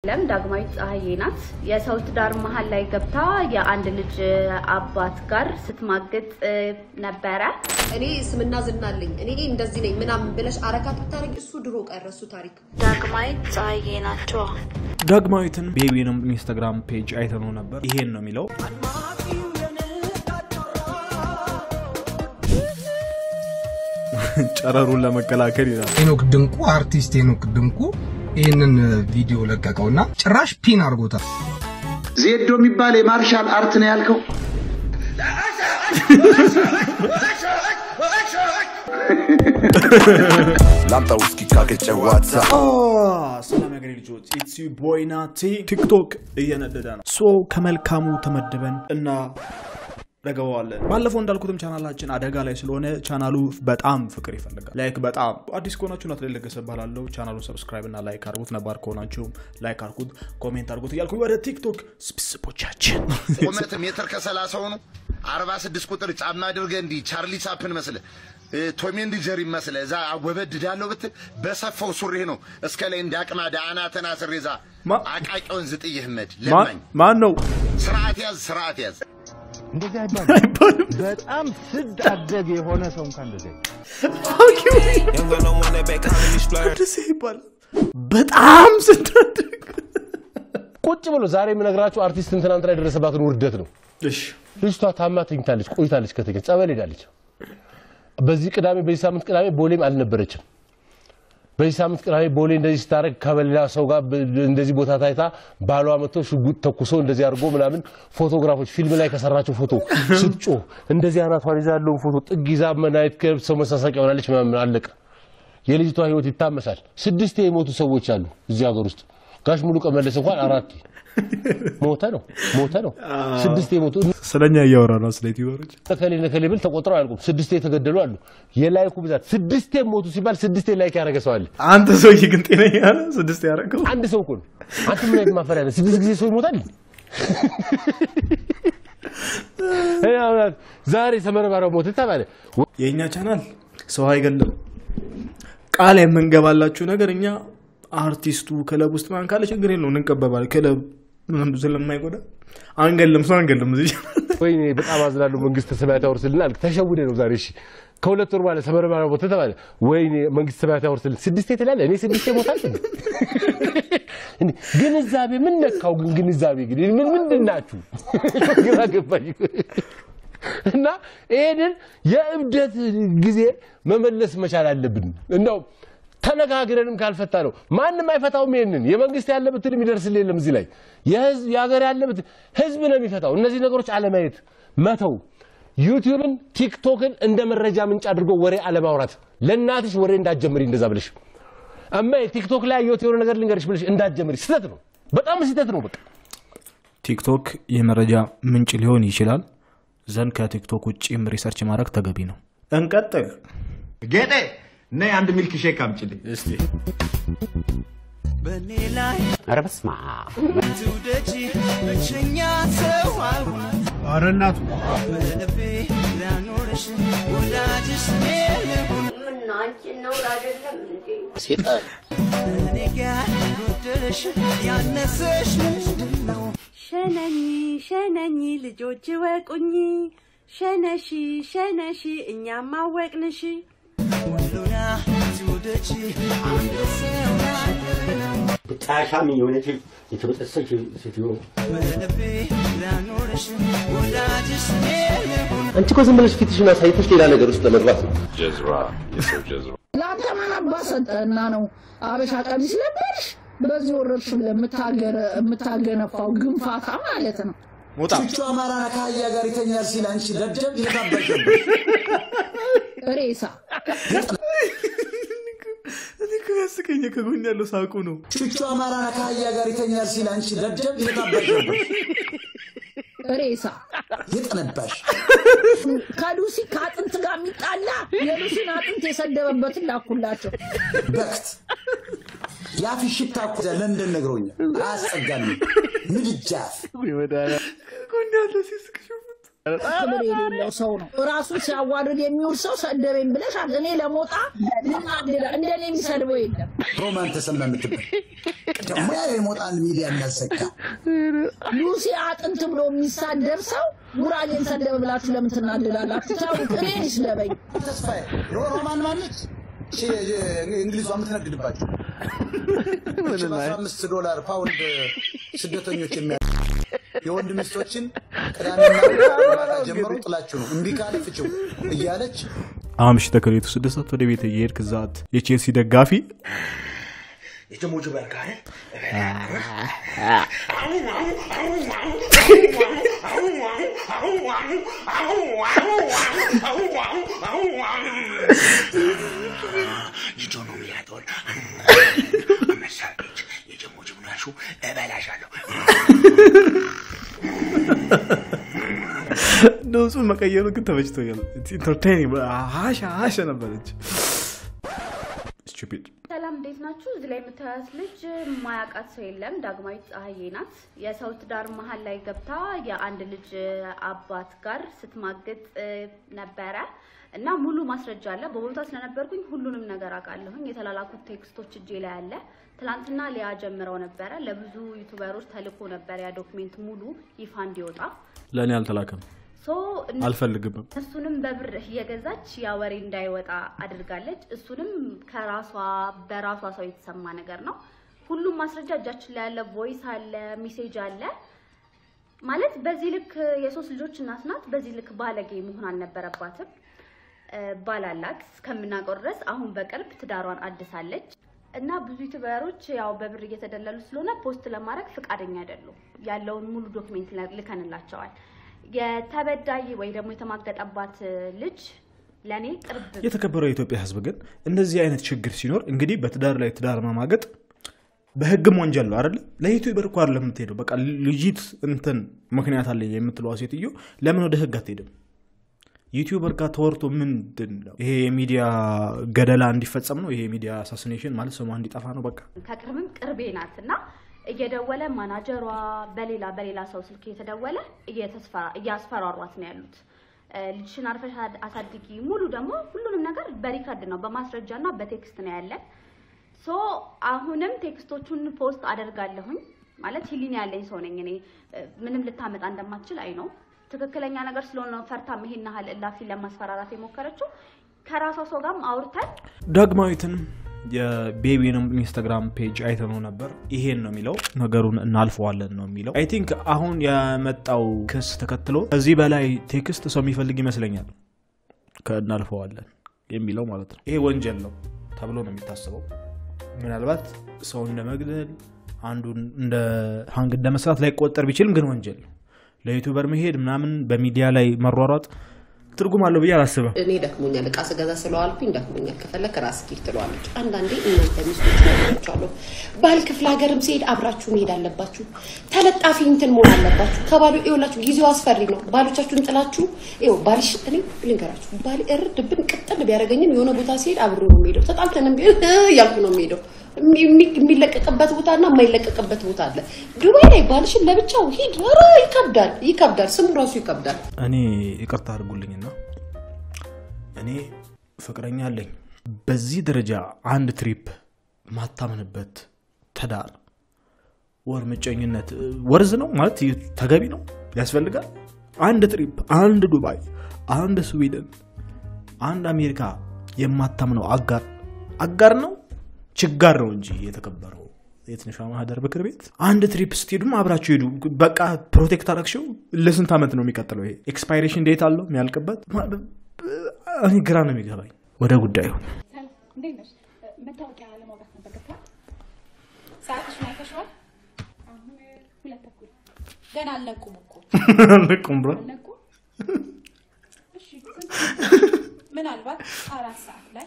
ለም ዳግማዊት ፀሐዬ ናት። የሰው ትዳር መሀል ላይ ገብታ የአንድ ልጅ አባት ጋር ስትማግጥ ነበረ። እኔ ስምና ዝና አለኝ እኔ እንደዚህ ነኝ ምናምን ብለሽ አረካት ብታደርጊ እሱ ድሮ ቀረ እሱ ታሪክ። ዳግማዊት ፀሐዬ ናቸው። ዳግማዊትን ቤቢንም ኢንስታግራም ፔጅ አይተነው ነበር። ይሄን ነው የሚለው ጨረሩን ለመከላከል ይላል። ሄኖክ ድንቁ አርቲስት ሄኖክ ድንቁ ይህንን ቪዲዮ ለቀቀውና ጭራሽ ፒን አድርጎታል። ዜዶ የሚባል የማርሻል አርት ነው ያልከው? ላምጣ ውስኪ ካገጨዋታ ሰላም ያገሬ ልጆች ኢትስ ቦይ ናቲ። ቲክቶክ እየነደደ ነው። ሶ ከመልካሙ ተመድበን እና ረገበዋለን። ባለፈው እንዳልኩትም ቻናላችን አደጋ ላይ ስለሆነ ቻናሉ በጣም ፍቅር ይፈልጋል። ላይክ በጣም አዲስ ከሆናችሁ ናት ለገሰ ባላለው ቻናሉን ሰብስክራይብ እና ላይክ አድርጉት። ነባር ከሆናችሁም ላይክ አድርጉት፣ ኮሜንት አድርጉት እያልኩ ወደ ቲክቶክ ስብስቦቻችን ቁመት ሜትር ከሰላሳ ሆኑ አርባ ስድስት ቁጥር ጫማ አድርገ እንዲህ ቻርሊ ቻፕን መስለ ቶሚ ኤንድ ጀሪ መስለ እዛ አወበድዳለሁ ብትል በሰፋው ሱሪ ነው እስከ ላይ እንደ አቅማዳ አናተና ስር ዛ ማ- አቃቂውን ዝጥይህ መድ ለማኝ ማን ነው ስርዓት ያዝ ስርዓት ያዝ እንደዚህ አይባልም። በጣም ስድ አደግ የሆነ ሰው እንኳን እንደዚህ ደስ ይባላል። በጣም ስታድግ ቁጭ ብሎ ዛሬ የምነግራችሁ አርቲስት ትናንትና የደረሰባትን ውርደት ነው። እሺ ልጅቷ ታማ ተኝታለች፣ ቆይታለች፣ ከተገኘ ጸበል ሄዳለች። በዚህ ቅዳሜ በዚህ ሳምንት ቅዳሜ ቦሌም አልነበረችም። በዚህ ሳምንት ቅዳሜ ቦሌ እንደዚህ ስታደርግ ከበሌላ ሰው ጋር ብ- እንደዚህ ቦታ ታይታ ባሏ መጥቶ ሽጉጥ ተኩሶ እንደዚህ አድርጎ ምናምን ፎቶግራፎች ፊልም ላይ ከሰራቸው ፎቶ ስትጮህ እንደዚህ አናቷን ይዛ ያለውን ፎቶ ጥግ ይዛ መናየት ከሰው መሳሳቂያ ሆናለች ምናምን አለቀ። የልጅቷ ህይወት ይታመሳል። ስድስቴ የሞቱ ሰዎች አሉ እዚህ ሀገር ውስጥ። ጋሽ ሙሉ ቀመለስ እንኳን አራት ሞተ ነው ሞተ ነው። ስድስቴ የሞቱ ስለኛ እያወራ ነው ስለ ዩቲዩበሮች ነከሌ ነከሌ ብል ተቆጥረው አያልቁም። ስድስቴ የተገደሉ አሉ። የላይኩ ብዛት ስድስቴ ሞቱ ሲባል ስድስቴ ላይክ ያደረገ ሰው አለ። አንተ ሰውዬ ግን ጤነኛ ነህ? ስድስት ያደረገው አንድ ሰው እኮ ነው። አንተ ምን አይነት ማፈሪያ ነህ? ስድስት ጊዜ ሰው ይሞታል። እኔ አሁን ዛሬ ተመረማሪው ሞተ ተባለ። የእኛ ቻናል ሰው አይገልም። ቃል የምንገባላችሁ ነገር እኛ አርቲስቱ ክለብ ውስጥ ማን ካለ ችግር የለውም እንቀበባል። ክለብ ምንም ስለማይጎዳ አንገልም፣ ሰው አንገልም። እዚህ ወይኔ በጣም አዝናለሁ። መንግስተ ሰማያት ያወርስልናል። ተሸውደ ነው ዛሬ። እሺ ከሁለት ወር በኋላ ተመረማሪው ሞተ ተባለ። ወይኔ መንግስተ ሰማያት ያወርስልን። ስድስቴ ትላለህ፣ እኔ ስድስቴ ሞታል። እንዴ ግንዛቤ ምን ነካው? ግን ግንዛቤ ግን ምን ምንድን ናችሁ? ግራ ገባኝ። እና ይሄንን የእብደት ጊዜ መመለስ መቻል አለብን። እንደው ተነጋግረንም ካልፈታ ነው ማንም አይፈታውም። ይሄንን የመንግስት ያለበትን የሚደርስልን የለም። እዚህ ላይ የህዝብ የሀገር ያለበት ህዝብ ነው የሚፈታው። እነዚህ ነገሮች አለማየት መተው፣ ዩቲዩብን ቲክቶክን እንደ መረጃ ምንጭ አድርጎ ወሬ አለማውራት። ለእናትሽ ወሬ እንዳትጀምሪ እንደዛ ብለሽ እማ ቲክቶክ ላይ ያየሁት የሆነ ነገር ልንገርሽ ብለሽ እንዳትጀምሪ። ስህተት ነው፣ በጣም ስህተት ነው። በቃ ቲክቶክ የመረጃ ምንጭ ሊሆን ይችላል ዘንድ ከቲክቶክ ውጭም ሪሰርች ማድረግ ተገቢ ነው። እንቀጥል። ጌጤ ነይ አንድ ሚልክ ሼክ አምጪልኝ። እስቲ ኧረ በስመ አብ ኧረ እናቱ ሸነኝ ሸነኝ ልጆች ወቁኝ ሸነሺ ሸነሺ እኛም አወቅንሽ ጫሻም የሆነች የተበጠሰች ሴትዮ አንቺ እኮ ዝም ብለሽ ፊትሽን አሳይተሽ ሌላ ነገር ውስጥ ለመግባት ነው። ለአንተ ማን አባ ሰጠህና ነው አበሻ ቀሚስ ለበሽ በዚህ ወረድሽ ብለህ የምታገረ- የምታገነፋው ግንፋታ ማለት ነው። ሞጣ ቹቹ አማራ ከአህያ ጋር ይተኛል ሲል አንቺ ደደብ የታበሽ ሬሳ እኔ እኮ ያስቀኝ ከጎን ያለው ሳቁ ነው። ቹቹ አማራ ከአህያ ጋር ይተኛል ሲል አንቺ ደደብ የታበሽ ሬሳ የጠነባሽ ከሉሲ ከአጥንት ጋር የሚጣላ የሉሲን አጥንት የሰደበበትን ላኩላቸው። በክት የአፊ ሽታ እኮ ለንደን ነግሮኛል። አያስጸጋልም ምድጃፍ ከጎን ያለው ሲስቅ ሽፉት። ክብር የሌለው ሰው ነው። ራሱን ሲያዋርድ የሚውል ሰው ሰደበኝ ብለሽ አለ። እኔ ለሞጣ ልናገር እንደኔ የሚሰድበው የለም። ሮማን ተሰማ የምትባል ደግሞ ያ የሞጣን ሚዲያ እናዘጋ ሉሲ አጥንት ብሎ የሚሳደብ ሰው ጉራጌን ሰደበ ብላችሁ ለምን ትናደዳላችሁ? ተውት፣ እኔን ይስደበኝ። ተስፋዬ ሮ- ሮማን ማነች? እሺ፣ እንግሊዟ የምትነግድባቸው እሺ፣ በአስራ አምስት ዶላር ፓውንድ ስደተኞች የሚያ የወንድ ሚስቶችን ቅዳሜና እሑድ ማታ ጀምሮ ጥላችሁ ነው እምቢ ካለ ፍቺው እያለች አምሽ ተከሌቱ ስድስት ሰዓት ወደ ቤት እየሄድክ ዛት የቼልሲ ደጋፊ የጀሞጁ በርካ ልጆ ነው የሚያጠውን መሳለች የጀሞጅ ምናሹ እበላሻለሁ ድምፁን መቀየሩ ግን ተመችቶኛል። ኢንተርቴኒንግ ሀሻ ሀሻ ነበረች። ስቱፒድ ሰላም እንዴት ናችሁ? እዚህ ላይ የምታያት ልጅ ማያውቃት ሰው የለም። ዳግማዊት ፀሐዬ ናት። የሰው ትዳር መሀል ላይ ገብታ የአንድ ልጅ አባት ጋር ስትማግጥ እ, ነበረ እና ሙሉ ማስረጃ አለ። በቦታ ስለነበርኩኝ ሁሉንም ነገር አውቃለሁኝ። የተላላኩት ቴክስቶች እጄ ላይ አለ። ትናንትና ሊያ ጀምረው ነበረ። ለብዙ ዩቱበሮች ተልኮ ነበር ያ ዶክሜንት ሙሉ ይፋ እንዲወጣ ለእኔ አልተላከም፣ ሶ እነ- አልፈልግም። እሱንም በብር እየገዛች ያ ወሬ እንዳይወጣ አድርጋለች። እሱንም ከራሷ በራሷ ሰው የተሰማ ነገር ነው። ሁሉም ማስረጃ እጃችን ላይ ያለ፣ ቮይስ አለ፣ ሚሴጅ አለ። ማለት በዚህ ልክ የሶስት ልጆች እናት ናት። በዚህ ልክ ባለጌ መሆን አልነበረባትም። እ፣ ባል አላት እስከምናውቀው ድረስ። አሁን በቅርብ ትዳሯን አድሳለች እና ብዙ ዩቱበሮች ያው በብር እየተደለሉ ስለሆነ ፖስት ለማድረግ ፈቃደኛ አይደሉም። ያለውን ሙሉ ዶክሜንት ልከንላቸዋል። የተበዳይ ወይ ደግሞ የተማገጠባት ልጅ ለእኔ ቅርብ የተከበረው የኢትዮጵያ ሕዝብ ግን እንደዚህ አይነት ችግር ሲኖር እንግዲህ በትዳር ላይ ትዳር መማገጥ በህግም ወንጀል ነው አይደለ? ለዩቲዩበር እኮ አይደለም የምትሄደው። በቃ ልጅት እንትን ምክንያት አለኝ የምትለዋ ሴትዮ ለምን ወደ ህግ አትሄድም? ዩቲዩበር ጋር ተወርቶ ምንድን ነው ይሄ? የሚዲያ ገደላ እንዲፈጸም ነው ይሄ የሚዲያ አሳሲኔሽን ማለት ስሟ እንዲጠፋ ነው በቃ ከቅርብም ቅርቤ ናት እና እየደወለ ማናጀሯ በሌላ በሌላ ሰው ስልክ እየተደወለ እየተስፈራ- እያስፈራሯት ነው ያሉት። እ፣ ልጅሽን አርፈሽ አድ- አሳድጊ ሙሉ ደግሞ ሁሉንም ነገር በሪከርድ ነው በማስረጃ እና በቴክስት ነው ያለን። ሶ አሁንም ቴክስቶቹን ፖስት አደርጋለሁኝ ማለት ሂሊን ያለኝ ሰው ነኝ እኔ እ፣ ምንም ልታመጣ እንደማትችል አይ ነው ትክክለኛ ነገር ስለሆነ ነው ፈርታም ይሄን ያህል እላፊ ለማስፈራራት የሞከረችው ከራሷ ሰው ጋርም አውርተን ዳግማዊትን የቤቢንም ኢንስታግራም ፔጅ አይተነው ነበር። ይሄን ነው የሚለው ነገሩን እናልፈዋለን ነው የሚለው። አይ ቲንክ አሁን የመጣው ክስ ተከትሎ ከዚህ በላይ ቴክስት ሰው የሚፈልግ ይመስለኛል። ከእናልፈዋለን የሚለው ማለት ነው። ይሄ ወንጀል ነው ተብሎ ነው የሚታስበው። ምናልባት ሰው እንደ መግደል አንዱን እንደ ሀንግ እንደ መስራት ላይ ቆጠር ቢችልም ግን ወንጀል ነው። ለዩቱበር መሄድ ምናምን በሚዲያ ላይ መሯሯጥ ትርጉም አለው ብዬ አላስብም። እኔ ደክሞኛል፣ እቃ ስገዛ ስለዋልኩኝ ደክሞኛል፣ ከፈለክ ራስ ኪድ ትለዋለች። አንዳንዴ እናንተ ሚስቶች ነገሮች አሉ። ባል ክፍለ ሀገርም ሲሄድ አብራችሁ መሄድ አለባችሁ። ተለጣፊ እንትን መሆን አለባችሁ። ከባሉ ይኸውላችሁ፣ ጊዜው አስፈሪ ነው። ባሎቻችሁን ጥላችሁ ይኸው ባልሽ እኔ ልንገራችሁ፣ ባል እርድብን ቅጥል ቢያደርገኝም የሆነ ቦታ ሲሄድ አብሮ ነው የሚሄደው። ተጣልተንም ቢሆን እያልኩ ነው የሚሄደው። የሚ- የሚለቀቅበት ቦታ እና የማይለቀቅበት ቦታ አለ። ዱባይ ላይ ባልሽን ለብቻው ሂድ። ኧረ ይከብዳል፣ ይከብዳል። ስሙ ራሱ ይከብዳል። እኔ ይቅርታ አድርጉልኝና እኔ ፍቅረኛ አለኝ። በዚህ ደረጃ አንድ ትሪፕ ማታምንበት ትዳር ወር ምቀኝነት ወርዝ ነው ማለት ተገቢ ነው ያስፈልጋል። አንድ ትሪፕ፣ አንድ ዱባይ፣ አንድ ስዊድን፣ አንድ አሜሪካ የማታምነው አጋር አጋር ነው ችጋር ነው እንጂ የተከበረው የትንሿ ማህደር ምክር ቤት አንድ ትሪፕ ስትሄዱም አብራችሁ ሄዱ። በቃ ፕሮቴክት አረግሽው። ለስንት ዓመት ነው የሚቀጥለው? ይሄ ኤክስፓይሬሽን ዴት አለው የሚያልቅበት። እኔ ግራ ነው የሚገባኝ። ወደ ጉዳዩ እንዴት ነሽ? መታወቂያ ለማውጣት ነበር ገብቷል። ሰዓትሽን አይተሽዋል? አሁን ሁለት ተኩል ገና አልነቁም እኮ አለቁም ብሎ አልነቁም። እሺ ምናልባት አራት ሰዓት ላይ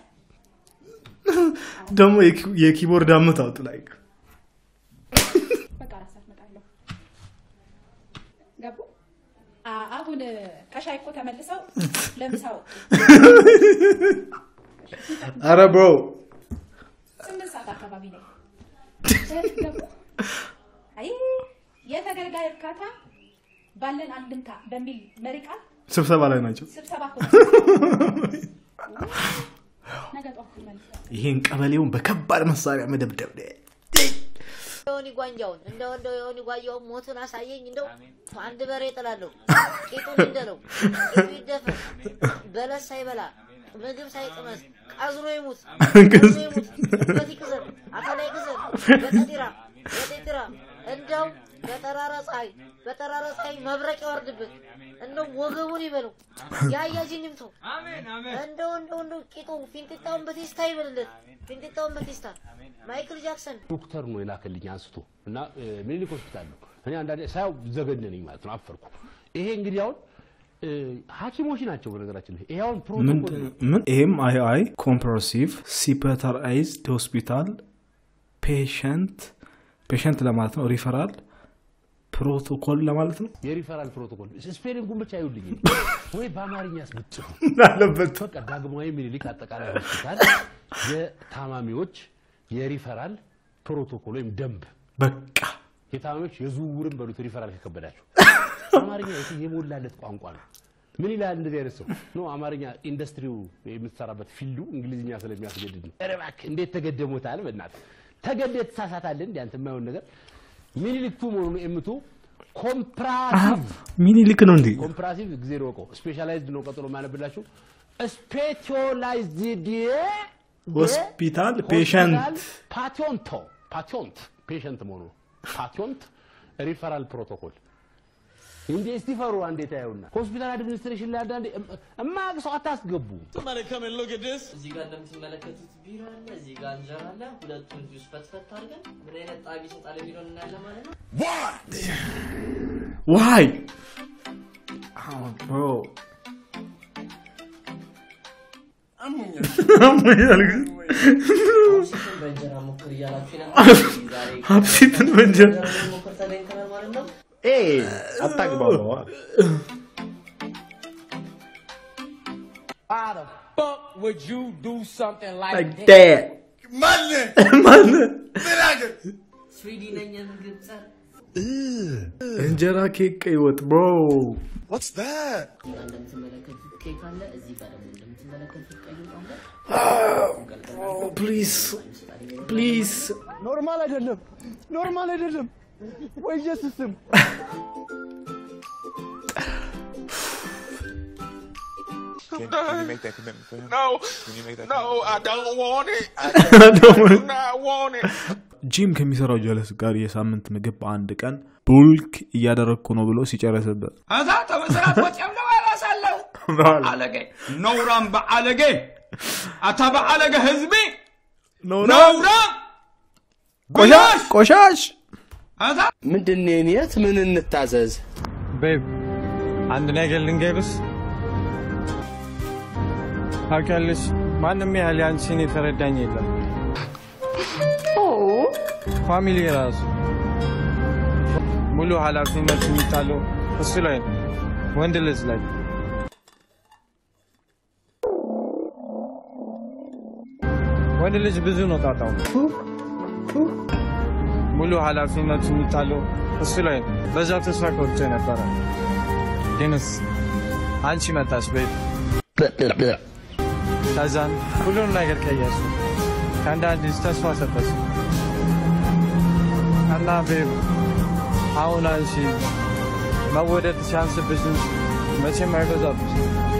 ደግሞ የኪ- የኪቦርድ አመታወጥ ላይ በቃ አራት ሰዓት እመጣለሁ። ገቡ? አ- አሁን ከሻይ እኮ ተመልሰው ለምሳ ወጡ። አረ ብሮ ስምንት ሰዓት አካባቢ ላይ ገቡ? አይ የተገልጋይ እርካታ ባለን አንድምታ በሚል መሪ ቃል ስብሰባ ላይ ናቸው። ስብሰባ እኮ ነገ ጠዋት ትመልሳለህ። ይሄን ቀበሌውን በከባድ መሳሪያ መደብደብ ዮኒ ጓንጃውን እንደው እንደው ዮኒ ጓንጃውን ሞቱን አሳየኝ። እንደው አንድ በሬ ጥላለሁ። ቂጡን እንደለው ቂጡ ይደፈን፣ በለስ ሳይበላ ምግብ ሳይቅመስ ቀዝሮ ይሙት፣ ቀዝሮ ይሙት። በት ይቅዘን፣ አካላይ ይቅዘን፣ በቀጢራ በጤጢራ እንደው በጠራራ ፀሐይ በጠራራ ፀሐይ መብረቅ ያወርድበት፣ እንደው ወገቡን ይበለው፣ ያያጅን ይምተው። እንደው እንደው እንደው ቂጡ ፊንጢጣውን በቴስታ ይበልለት፣ ፊንጢጣውን በቴስታ ማይክል ጃክሰን ዶክተር ነው የላከልኝ አንስቶ እና እ፣ ምኒልክ ሆስፒታል ነው። እኔ አንዳንዴ ሳያው ዘገነነኝ ማለት ነው፣ አፈርኩ። ይሄ እንግዲህ አሁን እ፣ ሐኪሞች ናቸው በነገራችን ላይ ይሄ አሁን ምን ፕሮቶኮል ምን ይሄም አይ አይ ኮምፕሬሲቭ ሲፐተራይዝድ ሆስፒታል ፔሸንት ፔሸንት ለማለት ነው። ሪፈራል ፕሮቶኮል ለማለት ነው። የሪፈራል ፕሮቶኮል ስፔሊንጉን ብቻ ይውልኝ ወይ በአማርኛ ስብጭ አለበት። በቃ ዳግማዊ ምኒልክ አጠቃላይ ሆስፒታል የታማሚዎች የሪፈራል ፕሮቶኮል ወይም ደንብ በቃ የታማሚዎች የዝውውርን በሉት ሪፈራል ከከበዳቸው አማርኛ የት የሞላለት ቋንቋ ነው። ምን ይላል እንደዚህ አይነት ሰው ኖ አማርኛ ኢንዱስትሪው የምትሰራበት ፊልዱ እንግሊዝኛ ስለሚያስገድድ ነው። ኧረ እባክህ እንዴት ተገደሞታል? በእናትህ ተገደህ ትሳሳታለህ። እንደ አንተ የማይሆን ነገር ሚኒሊክ ቱ መሆኑን ኤምቱ ኮምፕራሲቭ ሚኒሊክ ነው እንዴ? ኮምፕራሲቭ ጊዜ ነው እኮ ስፔሻላይዝድ ነው። ቀጥሎ ማነብላችሁ ስፔሻላይዝድ ሆስፒታል ፔሸንት ፓቲዮንቶ ፓቲዮንት ፔሸንት መሆኑ ነው። ፓቲዮንት ሪፈራል ፕሮቶኮል እንዴ እስቲ ፈሩ አንዴ ታየውና ሆስፒታል አድሚኒስትሬሽን ላይ አንዳንዴ እማያውቅ ሰው አታስገቡ። እዚህ ጋር እንደምትመለከቱት ቢራ አለ፣ እዚህ ጋር እንጀራ አለ። ሁለቱን ጁስ ፈትፈት አድርገን ምን አይነት ጣቢ ይሰጣል የሚለውን እናያለን ማለት ነው። ዋይ ብሮ አሞኛል ግን ሀብሲትን በእንጀራ ሞክር እያላችሁ ነበር። ዛሬ ሀብሲትን በእንጀራ ሞክር ተገኝተናል ማለት ነው። አታግባባ Why the fuck would you do something like, like that ማን ስዊዲ ነኝ የምግብ ጸር እንጀራ ኬክ ቀይ ወጥ ብሮ እዚህ ጋር እንደምትመለከቱት ኬክ አለ። እዚህ ጋር ደግሞ እንደምትመለከቱት ቀይ ወጥ አለ። ፕሊዝ ፕሊዝ ኖርማል አይደለም፣ ኖርማል አይደለም። ወይ ኢየሱስ ስም Can, can you make that commitment for him? No. Can you make that No, I don't want it. I don't want do not want it. ጂም ከሚሰራው ጀለስ ጋር የሳምንት ምግብ በአንድ ቀን ቡልክ እያደረግኩ ነው ብሎ ሲጨረስበት እዛ ተበስራት ወጪም ነው ያላሳለው አለጌ ነውራም በአለጌ አታ በአለጌ ህዝቢ ነውራም ቆሻሽ ቆሻሽ ምንድን ነው የት ምን እንታዘዝ? ቤብ አንድ ነገር ልንገርሽ። ታውቂያለሽ፣ ማንም ያህል ያንቺን የተረዳኝ የለም። ፋሚሊ ራሱ ሙሉ ኃላፊነት የሚጣለው እሱ ላይ ነው፣ ወንድ ልጅ ላይ። ወንድ ልጅ ብዙ ነው ጣጣው። ሙሉ ኃላፊነት የሚጣለው እሱ ላይ ነው። በዛ ተስፋ ቆርጬ ነበረ፣ ግንስ አንቺ መጣሽ ቤት ከዛን ሁሉም ነገር ቀየሱ። ከአንዳንድ ልጅ ተስፋ ሰጠች እና ቤብ አሁን አንቺ መወደድ ሲያንስብሽ መቼም አይበዛብሽ።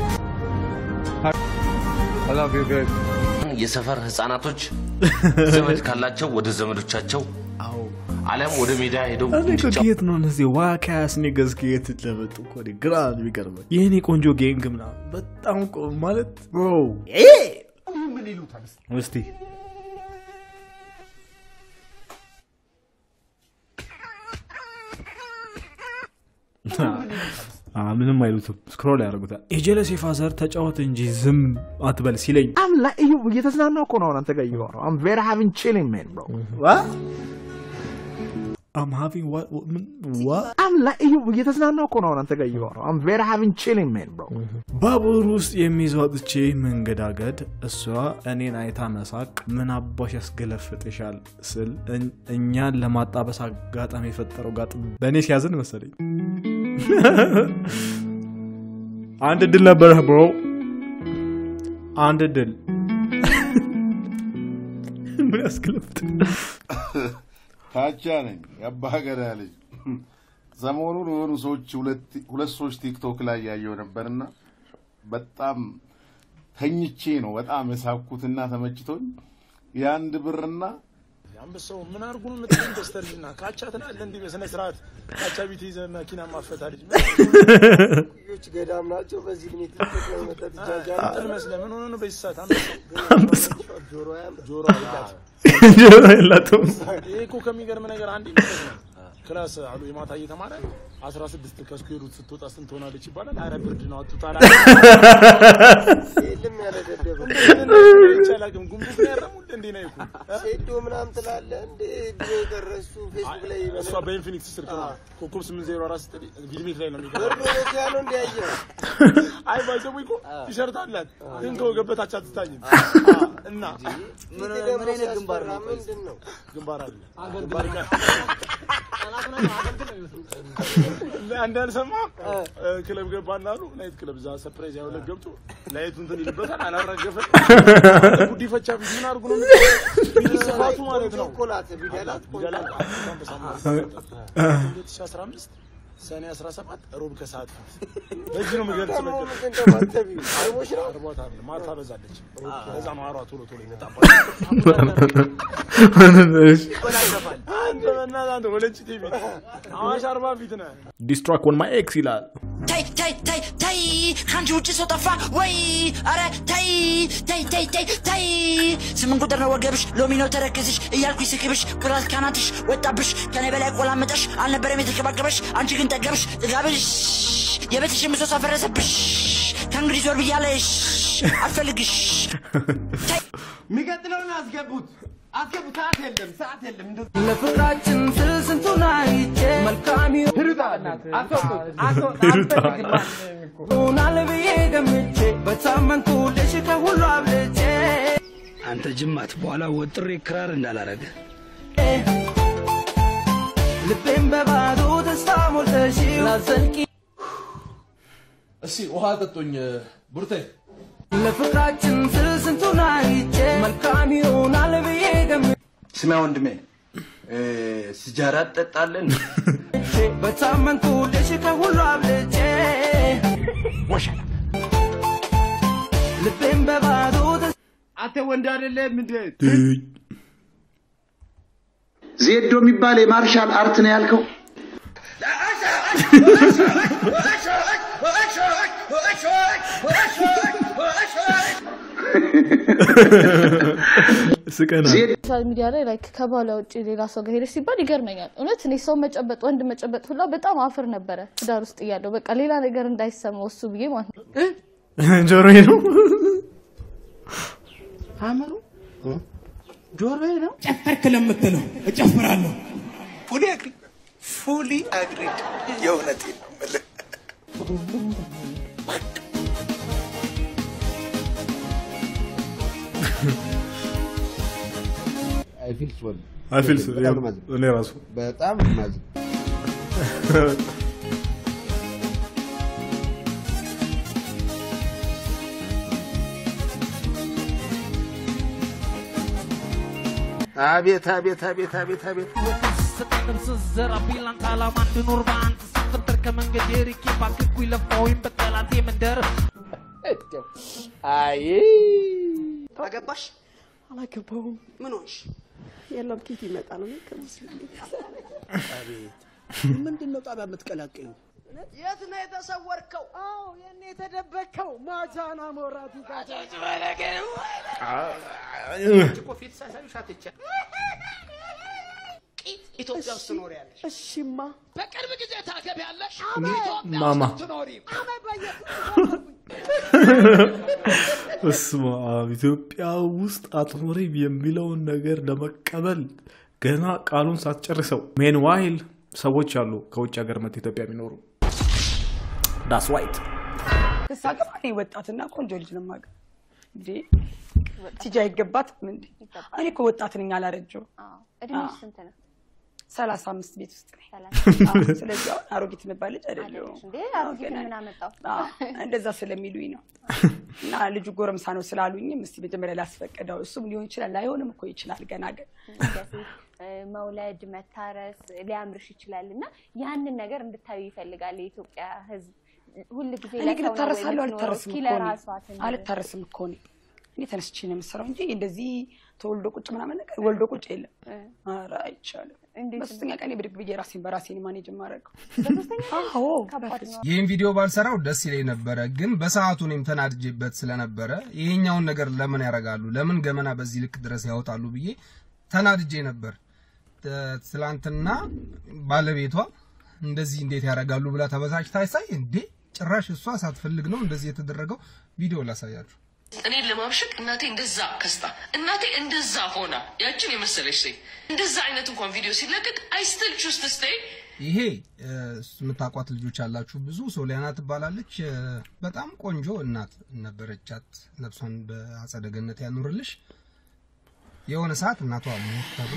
I love you, babe. የሰፈር ህፃናቶች ዘመድ ካላቸው ወደ ዘመዶቻቸው አሊያም ወደ ሜዳ ሄደው እኔ እኮ ከየት ነው እነዚህ ዋካያስ ኔገዝ ከየት ለመጡ እኮ እኔ ግራ ነው የሚገርመኝ። የእኔ ቆንጆ ጌንግ ምናምን በጣም ቆ ማለት ብሮ ምን ይሉታል? እስቲ አ፣ ምንም አይሉትም። ስክሮል ያደርጉታል። የጀለስ የፋዘር ተጫወት እንጂ ዝም አትበል ሲለኝ አም ላይ እዩ እየተዝናናው እኮ ነው አሁን አንተ ጋር እያወራሁ አም ቬሪ ሃቪንግ ቺሊንግ ሜን ብሮ አም ሃቪንግ ዋ አም ላይ እዩ እየተዝናናው እኮ ነው አሁን አንተ ጋር እያወራሁ አም ቬሪ ሃቪንግ ቺሊንግ ሜን ብሮ ባቡር ውስጥ የሚዟጥቼ መንገዳገድ እሷ እኔን አይታ መሳቅ ምን አባሽ ያስገለፍጥሻል ስል እኝ- እኛን ለማጣበስ አጋጣሚ የፈጠረው ጋጥ በእኔ ሲያዝን መሰለኝ አንድ እድል ነበረህ ብሮ፣ አንድ እድል። ምን ያስክለፍት ታቻ ነኝ የአባ ገዳ ልጅ። ሰሞኑን የሆኑ ሰዎች ሁለት ሁለት ሰዎች ቲክቶክ ላይ ያየው ነበርና በጣም ተኝቼ ነው በጣም የሳኩትና ተመችቶኝ የአንድ ብርና አንበሳው ምን አድርጉ ነው የምትለኝ? በስተርጅና ካቻ ትላለህ እንዲህ በስነ ስርዓት ካቻ ቤት ይዘህ መኪና ማፈታ ልጅ ልጆች ገዳም ናቸው። በዚህ እድሜ ትልቅ ነው መጠጥ ይጃጃል። እንትን መስለህ ምን ሆነ ነው በዚህ ሰዓት አንበሳው ጆሮ ያም ጆሮ አይላት ጆሮ የላትም። ይሄ እኮ ከሚገርም ነገር አንድ ክላስ አሉ የማታ እየተማረ አስራ ስድስት ከስኩዌር ሩት ስትወጣ ስንት ትሆናለች ይባላል። አረ ብርድ ነው አቱታላ የለም ያለ ደደብ ይቻላግም ጉምቡት ነው ያረሙል እንዴ ነው ይኩ ሴዶ ምናምን ትላለህ እንዴ ድሮ የቀረ እሱ ፌስቡክ ላይ እሷ በኢንፊኒክስ ስልክ ነው ኮከብ 804 ስትል ቪድሜት ላይ ነው የሚገርም ብሩ ኖኪያ ነው እንደ ያየው አይ ባይዘው እኮ ቲሸርት አላት ግን ከወገብ በታች አትታይም እና ምን ምን አይነት ግንባር ነው? ምንድን ነው ግንባር አለ ግንባር ጋር እንዳልሰማ ክለብ ገባና አሉ ናይት ክለብ እዛ ሰርፕራይዝ ያው ዕለት ገብቶ ላይቱ እንትን ይልበታል አላረገፈም ጉዲፈቻ ቢት ምን አድርጉ ነው ቢል ስፋቱ ማለት ነው ቾኮላት ቢደላት ቢደላት ሁለት ሺህ አስራ አምስት ሰኔ 17 ሮብ ከሰዓት ፊት በዚህ ነው የምገልጽ ደግሞ ነገር ምን እንደማተቢ አይቦሽ ነው አርቧታል ማታ በዛለች ለዛ ነው አሯ ቶሎ ቶሎ ይመጣባል አንተ በእናትህ አንተ ወለጭ ቲቪ አዋሽ አርባ ፊት ነህ ዲስትራክ ኦን ማይ ኤክስ ይላል። ተይ ተይ ተይ ተይ ከአንቺ ውጭ ሰው ጠፋ ወይ? አረ ተይ ተይ ተይ ተይ ተይ ስምንት ቁጥር ነው ወገብሽ፣ ሎሚ ነው ተረከዝሽ እያልኩ ስክብሽ ኩራት ካናትሽ ወጣብሽ ከኔ በላይ ቆላመጠሽ አልነበረም የተከባከበሽ አንቺ ግን ጠገብሽ ጥጋብሽ የቤትሽ ምሰሶ ፈረሰብሽ ከእንግዲህ ዞር ብያለሽ አልፈልግሽ የሚቀጥለውን አስገቡት አስገቡት ሰዓት የለም ሰዓት የለም እንደው ለፍቅራችን ስል ስንቱን አይቼ መልካም ይሆናል ብዬ ገምቼ በሳምንቱ ልሽ ከሁሉ አብልጬ አንተ ጅማት በኋላ ወጥሬ ክራር እንዳላረገ ልቤን በባዶ ተስፋ ሞልተሽ ላዘልቂ እስኪ ውሃ ጠጡኝ ቡርቴ። ለፍቅራችን ስል ስንቱን አይቼ መልካም ይሆናል ብዬ ገምቼ ስማ ወንድሜ ስጃራ ትጠጣለን? በሳምንቱ ልሽ ከሁሉ አብልጬ ወሸላ ልቤን በባዶ ተስፋ አንተ ወንድ አይደለም እንዴ? ዜዶ የሚባል የማርሻል አርት ነው ያልከው? ስቀና ሶሻል ሚዲያ ላይ ላይክ ከባሏ ውጭ ሌላ ሰው ጋር ሄደች ሲባል ይገርመኛል። እውነት እኔ ሰው መጨበጥ ወንድ መጨበጥ ሁላ በጣም አፍር ነበረ ትዳር ውስጥ እያለሁ በቃ ሌላ ነገር እንዳይሰማው እሱ ብዬ ማለት ነው። ጆሮዬ ነው አእምሮ ጆሮዬ ነው ጨፈርክ ለምትለው እጨፍራለሁ። ፉሊ አግሪ ፉሊ አግሪድ የእውነቴን ነው የምልህ። አይ ፊል ሶሪ አይ ፊል ሶሪ በጣም ነው የማዝነው። እኔ ራሱ በጣም ነው የማዝነው። አቤት አቤት አቤት አቤት አቤት ስጠቅም ስዘራ ቢላንት አላማ እንድኖር በአንተ ስፈጠር ከመንገድ ርቄ ባክኩኝ ለፋሁኝ በጠላቴ መንደር አይ አገባሽ? አላገባሁም። ምን ሆንሽ? የለም ኬት ይመጣል ነው ከሙስሊም አቤት ምንድን ነው ጣቢያ የምትቀላቀዩ? የት ነው የተሰወርከው? አዎ የኔ የተደበከው ማጃና ሞራቲ እኮ ፊት ሳሳዩሽ አትቻል ኢትዮጵያ ውስጥ ትኖሪያለሽ። እሺማ በቅርብ ጊዜ ታገቢያለሽ። ማማ ትኖሪም በስመ አብ ኢትዮጵያ ውስጥ አትኖሪም የሚለውን ነገር ለመቀበል ገና ቃሉን ሳትጨርሰው ሜንዋይል ሰዎች አሉ ከውጭ ሀገር መጥተው ኢትዮጵያ የሚኖሩ ዳስ ዋይት ሳገባ እኔ ወጣትና ቆንጆ ልጅ ነው የማገባው። እንዴ ቲጂ አይገባትም እንዴ? እኔ እኮ ወጣት ነኝ አላረጀሁም። እድሜሽ ስንት ነው? ሰላሳ አምስት ቤት ውስጥ ነኝ። አዎ፣ ስለዚህ አሁን አሮጊት የምባል ልጅ አይደለሁም። እንዴ አሮጊት ምን አመጣው? አዎ፣ እንደዛ ስለሚሉኝ ነው። እና ልጁ ጎረምሳ ነው ስላሉኝም እስቲ መጀመሪያ ላስፈቅደው። እሱም ሊሆን ይችላል ላይሆንም እኮ ይችላል ገና ግን እንደ ሴት እ፣ መውለድ መታረስ ሊያምርሽ ይችላል እና ያንን ነገር እንድታዩ ይፈልጋል የኢትዮጵያ ሕዝብ ሁል ጊዜ እኔ ግን ለሰው ነው ወይ እታረሳለሁ የምትኖረው? አልታረስም እስኪ እኮ እኔ። ለራሷ ትንገር። አልታረስም እኮ እኔ እኔ ተነስቼ ነው የምሰራው እንጂ እንደዚህ ተወልዶ ቁጭ ምናምን ነገር ወልዶ ቁጭ የለም። ኧረ አይቻልም። በሶስተኛ ቀን ብድግ ብዬ ራሴን በራሴን ማኔጅ የማደርገው አዎ ከባድ ነው። ይህን ቪዲዮ ባልሰራው ደስ ይለኝ ነበረ፣ ግን በሰዓቱ እኔም ተናድጄበት ስለነበረ ይሄኛውን ነገር ለምን ያደርጋሉ፣ ለምን ገመና በዚህ ልክ ድረስ ያወጣሉ ብዬ ተናድጄ ነበር። ተ- ትላንትና ባለቤቷ እንደዚህ እንዴት ያደርጋሉ ብላ ተበሳጭታ ሳይ እንዴ ጭራሽ እሷ ሳትፈልግ ነው እንደዚህ የተደረገው። ቪዲዮ ላሳያችሁ። እኔን ለማብሸቅ እናቴ እንደዛ ከስታ እናቴ እንደዛ ሆና ያችን የመሰለች ሴት እንደዛ አይነት እንኳን ቪዲዮ ሲለቀቅ አይ ስቲል ቹዝ ቱ ስቴይ ይሄ እ፣ የምታውቋት ልጆች አላችሁ ብዙ። ሶሊያና ትባላለች። እ፣ በጣም ቆንጆ እናት ነበረቻት። ነፍሷን በአጸደ ገነት ያኑርልሽ። የሆነ ሰዓት እናቷ ሞት ተብሎ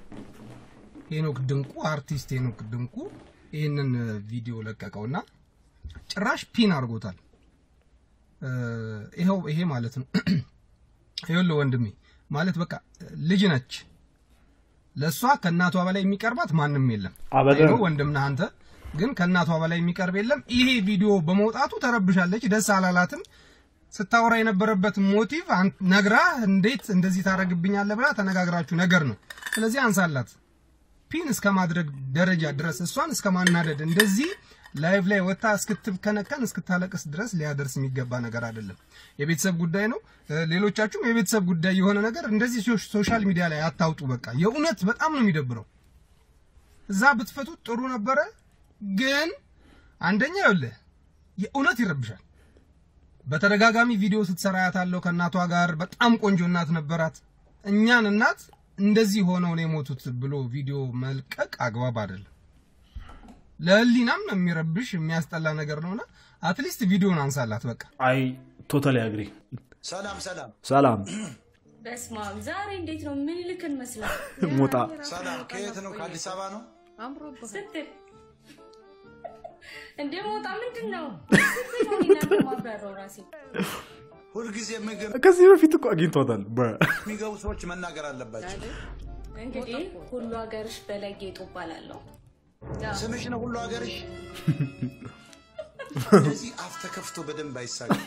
ሄኖክ ድንቁ አርቲስት ሄኖክ ድንቁ ይህንን ቪዲዮ ለቀቀውና ጭራሽ ፒን አድርጎታል። እ፣ ይኸው ይሄ ማለት ነው። ይኸውልህ ወንድሜ ማለት በቃ ልጅ ነች። ለእሷ ከእናቷ በላይ የሚቀርባት ማንም የለም። አበደን። አይኖ ወንድም ነህ አንተ፣ ግን ከእናቷ በላይ የሚቀርብ የለም። ይሄ ቪዲዮ በመውጣቱ ተረብሻለች፣ ደስ አላላትም። ስታወራ የነበረበት ሞቲቭ አን- ነግራ እንዴት እንደዚህ ታደርግብኛለህ ብላ ተነጋግራችሁ ነገር ነው። ስለዚህ አንሳላት ፒን እስከ ማድረግ ደረጃ ድረስ እሷን እስከ ማናደድ እንደዚህ ላይቭ ላይ ወጣ እስክትከነከን እስክታለቅስ ድረስ ሊያደርስ የሚገባ ነገር አይደለም። የቤተሰብ ጉዳይ ነው። እ፣ ሌሎቻችሁም የቤተሰብ ጉዳይ የሆነ ነገር እንደዚህ ሶ- ሶሻል ሚዲያ ላይ አታውጡ። በቃ የእውነት በጣም ነው የሚደብረው። እዛ ብትፈቱት ጥሩ ነበረ፣ ግን አንደኛ ይኸውልህ የእውነት ይረብሻል። በተደጋጋሚ ቪዲዮ ስትሰራ ያታለው ከእናቷ ጋር በጣም ቆንጆ እናት ነበራት። እኛን እናት እንደዚህ ሆነው ነው የሞቱት ብሎ ቪዲዮ መልቀቅ አግባብ አይደለም። ለህሊናም የሚረብሽ የሚያስጠላ ነገር ነውና አትሊስት ቪዲዮን አንሳላት በቃ። አይ ቶታሊ አግሪ። ሰላም ሰላም ሰላም በስመ አብ ዛሬ እንዴት ነው? ምን ልክ እንመስላል? ሞጣ ሰላም። ከየት ነው? ከአዲስ አበባ ነው? ስትል እንደ ሞጣ ምንድን ነው ስትል ነው እናንተ ማብራራው ራሴ ሁልጊዜ ምግብ ከዚህ በፊት እኮ አግኝቷታል። በ- የሚገቡ ሰዎች መናገር አለባቸው። እንግዲህ ሁሉ ሀገርሽ በላይ ጌጡ እባላለሁ። ስምሽ ነው ሁሉ ሀገርሽ። እንደዚህ አፍ ተከፍቶ በደንብ አይሳቅም።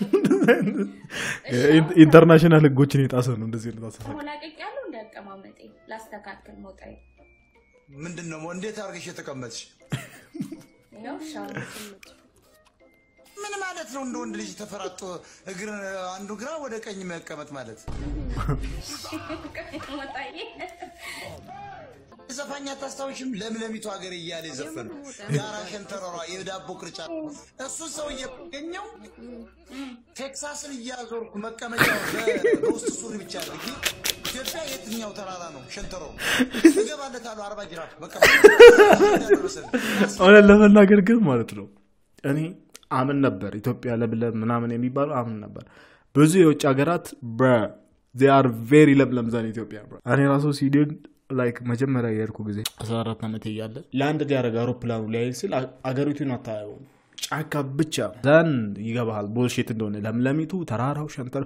ኢንተርናሽናል ህጎችን የጣሰ ነው እንደዚህ አይነት አስተሳሰብ። ተሞላቀቅ ያለው እንዳቀማመጤ ላስተካክል ሞጣዬ ምንድን ነው እንዴት አድርገሽ የተቀመጥሽ? ነው ሻው ምን ማለት ነው? እንደ ወንድ ልጅ ተፈራጦ እግር አንዱ ግራ ወደ ቀኝ መቀመጥ ማለት ሞጣዬ ዘፋኝ አታስታውሽም? ለምለሚቱ ሀገር እያለ የዘፈኑ ጋራ ሸንተረሯ የዳቦ ቅርጫት እሱን ሰው እየገኘው ቴክሳስን እያዞርኩ መቀመጫ በውስጥ ሱሪ ብቻ አድርጊ ኢትዮጵያ የትኛው ተራራ ነው ሸንተረሩ? እገባለታለሁ አርባ ጅራፍ መቀመጫ እውነት ለመናገር ግን ማለት ነው እኔ አምን ነበር ኢትዮጵያ ለምለም ምናምን የሚባለው አምን ነበር። ብዙ የውጭ ሀገራት አር ቬሪ ለምለም ዛን ኢትዮጵያ bro። እኔ ራሱ ሲዲን ላይክ መጀመሪያ የሄድኩ ጊዜ 14 ዓመት እያለ ለአንድ ሊያደረግ አውሮፕላኑ ሊያይል ሲል አ- አገሪቱን አታየውም ጫካ ብቻ ዘን ይገባሃል ቦልሼት እንደሆነ ለምለሚቱ ተራራው ሸንተር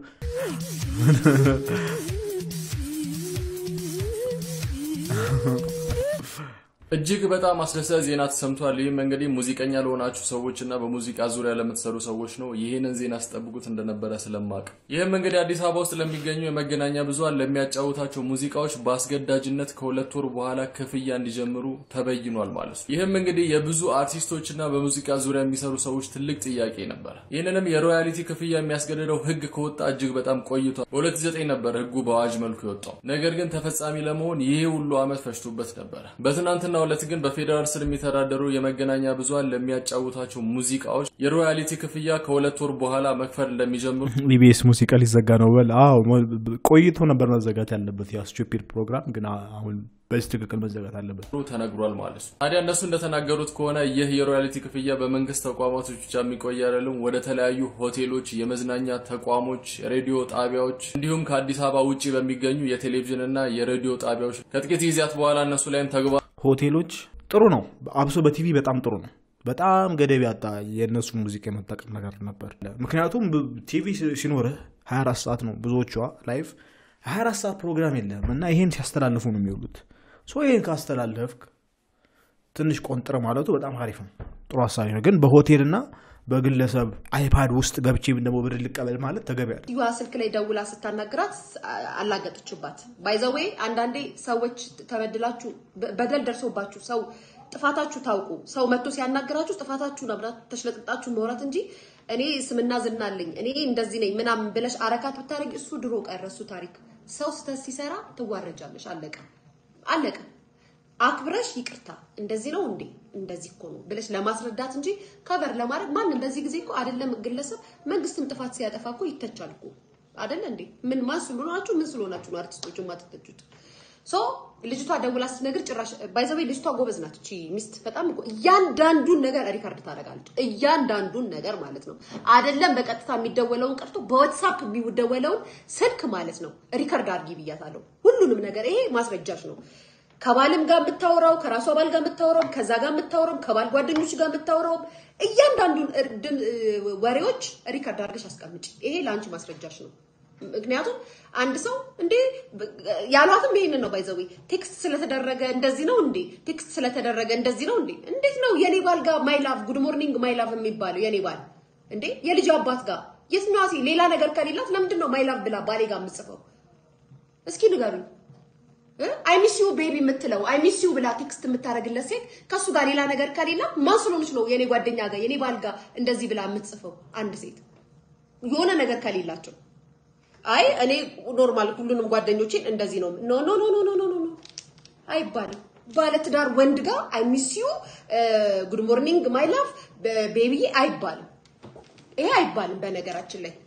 እጅግ በጣም አስደሳች ዜና ተሰምቷል። ይህም እንግዲህ ሙዚቀኛ ለሆናችሁ ሰዎች እና በሙዚቃ ዙሪያ ለምትሰሩ ሰዎች ነው። ይህንን ዜና ስጠብቁት እንደነበረ ስለማቅ ይህም እንግዲህ አዲስ አበባ ውስጥ ለሚገኙ የመገናኛ ብዙኃን ለሚያጫውታቸው ሙዚቃዎች በአስገዳጅነት ከሁለት ወር በኋላ ክፍያ እንዲጀምሩ ተበይኗል ማለት ነው። ይህም እንግዲህ የብዙ አርቲስቶች እና በሙዚቃ ዙሪያ የሚሰሩ ሰዎች ትልቅ ጥያቄ ነበረ። ይህንንም የሮያሊቲ ክፍያ የሚያስገድደው ህግ ከወጣ እጅግ በጣም ቆይቷል። በ2009 ነበር ህጉ በአዋጅ መልኩ የወጣው። ነገር ግን ተፈጻሚ ለመሆን ይህ ሁሉ ዓመት ፈጅቶበት ነበረ። በትናንትና ዕለት ግን በፌዴራል ስር የሚተዳደሩ የመገናኛ ብዙኃን ለሚያጫውታቸው ሙዚቃዎች የሮያሊቲ ክፍያ ከሁለት ወር በኋላ መክፈል እንደሚጀምሩ ኢቢኤስ ሙዚቃ ሊዘጋ ነው በል አዎ ሞ- ቆይቶ ነበር መዘጋት ያለበት ያ ስቱፒድ ፕሮግራም ግን አ- አሁን በዚህ ትክክል መዘጋት አለበት ተነግሯል ማለት ነው። ታዲያ እነሱ እንደተናገሩት ከሆነ ይህ የሮያሊቲ ክፍያ በመንግስት ተቋማቶች ብቻ የሚቆይ አይደለም። ወደ ተለያዩ ሆቴሎች፣ የመዝናኛ ተቋሞች፣ ሬዲዮ ጣቢያዎች እንዲሁም ከአዲስ አበባ ውጭ በሚገኙ የቴሌቪዥን እና የሬዲዮ ጣቢያዎች ከጥቂት ጊዜያት በኋላ እነሱ ላይም ተግባ ሆቴሎች ጥሩ ነው። አብሶ በቲቪ በጣም ጥሩ ነው። በጣም ገደብ ያጣ የእነሱ ሙዚቃ የመጠቀም ነገር ነበር። ምክንያቱም ብ- ቲቪ ሲ- ሲኖርህ 24 ሰዓት ነው ብዙዎቿ ላይቭ 24 ሰዓት ፕሮግራም የለም እና ይሄን ሲያስተላልፉ ነው የሚውሉት። ሶ ይሄን ካስተላለፍክ ትንሽ ቆንጥር ማለቱ በጣም አሪፍ ነው፣ ጥሩ ሀሳቢ ነው። ግን በሆቴልና በግለሰብ አይፓድ ውስጥ ገብቼ ደግሞ ብር ልቀበል ማለት ተገቢ አይደለም። ዩዋ ስልክ ላይ ደውላ ስታናግራት አ- አላገጠችባት። ባይዘዌ አንዳንዴ ሰዎች ተበድላችሁ በ- በደል ደርሶባችሁ ሰው ጥፋታችሁ ታውቁ ሰው መጥቶ ሲያናግራችሁ ጥፋታችሁን አብራት ተሽለጥጣችሁ መውራት እንጂ እኔ ስምና ዝና አለኝ እኔ እንደዚህ ነኝ ምናምን ብለሽ አረካት ብታደርጊ እሱ ድሮ ቀረ፣ እሱ ታሪክ። ሰው ስህተት ሲሰራ ትዋረጃለሽ። አለቀ አለቀ። አክብረሽ ይቅርታ እንደዚህ ነው እንዴ እንደዚህ እኮ ነው ብለሽ ለማስረዳት እንጂ ከቨር ለማድረግ ማንም በዚህ ጊዜ እኮ አይደለም ግለሰብ መንግስትም ጥፋት ሲያጠፋ እኮ ይተቻል እኮ አይደለ እንዴ ምን ማን ስለሆናችሁ ምን ስለሆናችሁ ነው አርቲስቶቹ የማትተቹት ሶ ልጅቷ ደውላ ስትነግር ጭራሽ ባይዘዌ ልጅቷ ጎበዝ ናት እቺ ሚስት በጣም እኮ እያንዳንዱን ነገር ሪካርድ ታደርጋለች እያንዳንዱን ነገር ማለት ነው አይደለም በቀጥታ የሚደወለውን ቀርቶ በዋትሳፕ የሚደወለውን ስልክ ማለት ነው ሪካርድ አድርጊ ብያታለሁ ሁሉንም ነገር ይሄ ማስረጃሽ ነው ከባልም ጋር የምታወራው ከራሷ ባል ጋር የምታወራው ከዛ ጋር የምታወራው ከባል ጓደኞች ጋር የምታወራው እያንዳንዱን እር- ድም- እ- ወሬዎች ሪከርድ አድርገሽ አስቀምጪ። ይሄ ለአንቺ ማስረጃሽ ነው። ምክንያቱም አንድ ሰው እንዴ በ- ያሏትም ይሄንን ነው ባይዘዊ ቴክስት ስለተደረገ እንደዚህ ነው እንዴ ቴክስት ስለተደረገ እንደዚህ ነው እንዴ እንዴት ነው የኔ ባል ጋር ማይ ላቭ ጉድ ሞርኒንግ ማይ ላቭ የሚባለው የኔ ባል እንዴ የልጅ አባት ጋር የትኛዋ ሴት ሌላ ነገር ከሌላት ለምንድን ነው ማይ ላቭ ብላ ባሌ ጋር የምጽፈው እስኪ ንገሩኝ አይ ሚስ ዩ ቤቢ የምትለው አይ ሚስ ዩ ብላ ቴክስት የምታደርግለት ሴት ከሱ ጋር ሌላ ነገር ከሌላ ማን ስለሆነች ነው የኔ ጓደኛ ጋር የኔ ባል ጋር እንደዚህ ብላ የምትጽፈው? አንድ ሴት የሆነ ነገር ከሌላቸው አይ እኔ ኖርማል ሁሉንም ጓደኞቼን እንደዚህ ነው ኖ ኖ ኖ ኖ ኖ ኖ ኖ አይባልም። ባለትዳር ወንድ ጋር አይ ሚስ ዩ ጉድ ሞርኒንግ ማይ ላቭ ቤቢዬ አይባልም። ይሄ አይባልም በነገራችን ላይ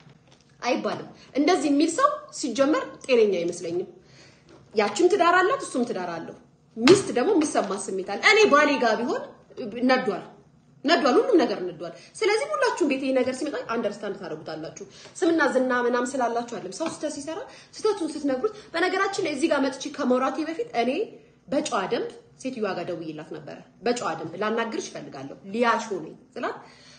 አይባልም። እንደዚህ የሚል ሰው ሲጀመር ጤነኛ አይመስለኝም። ያችም ትዳር አላት፣ እሱም ትዳር አለው። ሚስት ደግሞ የሚሰማ ስሜት አለ። እኔ ባሌ ጋር ቢሆን ነዷል ነዷል፣ ሁሉም ነገር ነዷል። ስለዚህ ሁላችሁም ቤት ይሄ ነገር ሲመጣ አንደርስታንድ ታደርጉታላችሁ። ስምና ዝና ምናም ስላላችሁ አይደለም። ሰው ስህተት ሲሰራ ስህተቱን ስትነግሩት፣ በነገራችን ላይ እዚህ ጋር መጥቼ ከመውራቴ በፊት እኔ በጨዋ ደንብ ሴትዮዋ ጋር ደውዬላት ነበረ። በጨዋ ደንብ ላናግርሽ እፈልጋለሁ ሊያሾ ነኝ ስላት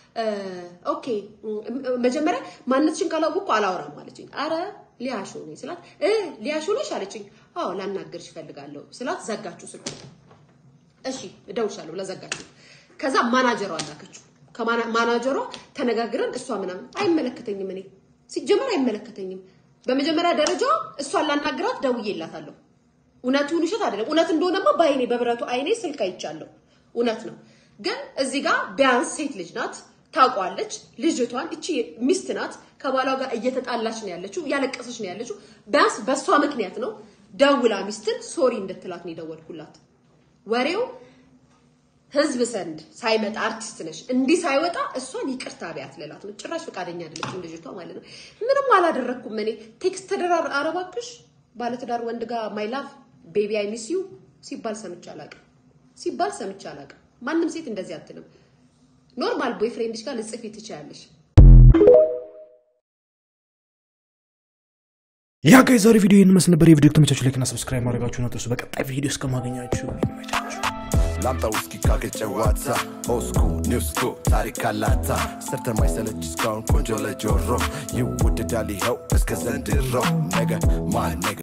ኦኬ መጀመሪያ ማንነትሽን ካላወቅኩ አላወራም አለችኝ። አረ ሊያሾ ነኝ ስላት እ ሊያሾ ነሽ አለችኝ። አዎ ላናግርሽ እፈልጋለሁ ስላት ዘጋችሁ ስልኩ። እሺ እደውልሻለሁ ብላ ዘጋችሁ። ከዛ ማናጀሯ አላከችው። ከማናጀሯ ተነጋግረን እሷ ምናምን አይመለከተኝም፣ እኔ ሲጀመር አይመለከተኝም። በመጀመሪያ ደረጃ እሷን ላናግራት ደውዬላታለሁ። እውነቱን ውሸት አይደለም። እውነት እንደሆነማ በአይኔ በብረቱ አይኔ ስልክ አይቻለሁ። እውነት ነው። ግን እዚህ ጋር ቢያንስ ሴት ልጅ ናት ታውቋለች። ልጅቷን እቺ ሚስት ናት። ከባሏ ጋር እየተጣላች ነው ያለችው፣ እያለቀሰች ነው ያለችው። ቢያንስ በእሷ ምክንያት ነው ደውላ ሚስትን ሶሪ እንድትላት ነው የደወልኩላት። ወሬው ህዝብ ዘንድ ሳይመጣ አርቲስት ነሽ እንዲህ ሳይወጣ እሷን ይቅርታ ቢያት ልላት ነው። ጭራሽ ፈቃደኛ አይደለችም ልጅቷ ማለት ነው። ምንም አላደረግኩም እኔ ቴክስት ተደራር አረባክሽ ባለትዳር ወንድ ጋር ማይ ላቭ ቤቢ አይ ሚስ ዩ ሲባል ሰምቼ አላውቅም። ሲባል ሰምቼ አላውቅም። ማንም ሴት እንደዚህ አትልም። ኖርማል ቦይፍሬንድሽ ጋር ልጽፊ ትችያለሽ። ያ ጋይ ዛሬ ቪዲዮ ይህን መስል ነበር። የቪዲዮ ከተመቻችሁ ላይክና ሰብስክራይብ ማድረጋችሁን አትርሱ። በቀጣይ ቪዲዮ እስከማገኛችሁ ላምጣ ውስኪ ካገጨ ዋታ ኦስኩ ኒውስኩ ታሪክ አላታ ሰርተ ማይሰለች እስካሁን ቆንጆ ለጆሮ ይወደዳል ይኸው እስከ ዘንድሮ ነገ ማን ነገ